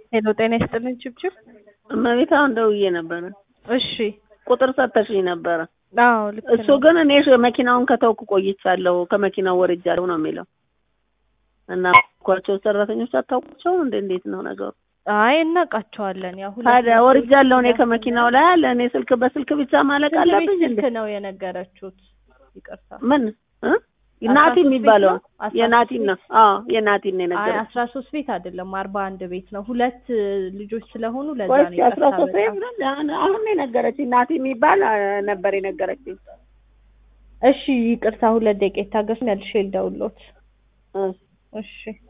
ሄሎ ጤና ይስጥልኝ ችብችብ። እመቤት አሁን ደውዬ ነበረ። እሺ ቁጥር ሰጥተሽኝ ነበረ። አዎ ልክ እሱ ነው። ግን እኔ መኪናውን ከተውኩ ቆይቻለሁ፣ ከመኪናው ወርጃለሁ ነው የሚለው እና ኳቸው ሰራተኞች አታውቋቸውም እንዴ? እንዴት ነው ነገሩ? አይ እናውቃቸዋለን። ያው ሁለት ታዲያ መቶ ወርጃለሁ እኔ ስልክ ከመኪናው ላይ አለ። እኔ ስልክ በስልክ ብቻ ማለቅ ስንት ቤት አለብኝ እንዴ? ስልክ ነው የነገረችሁት? ይቅርታ ምን እ? አስራ ናቲ ሶስት የሚባለው ቤት ነው? አስራ የናቲን ሶስት ነው። አዎ የናቲን ነው አይ የነገረኝ። አስራ ሶስት ቤት አይደለም አርባ አንድ ቤት ነው። ሁለት ልጆች ስለሆኑ ለዛ ቆይ ነው እስኪ አስራ ይቅርታ ሶስት በጣም። ቤት አሁን አሁን ነው የነገረችኝ። ናቲ የሚባል አ፣ ነበር የነገረችኝ። እሺ ይቅርታ ሁለት ደቂቃ ይታገሱኝ። መልሼ ልደውልዎት። እ እሺ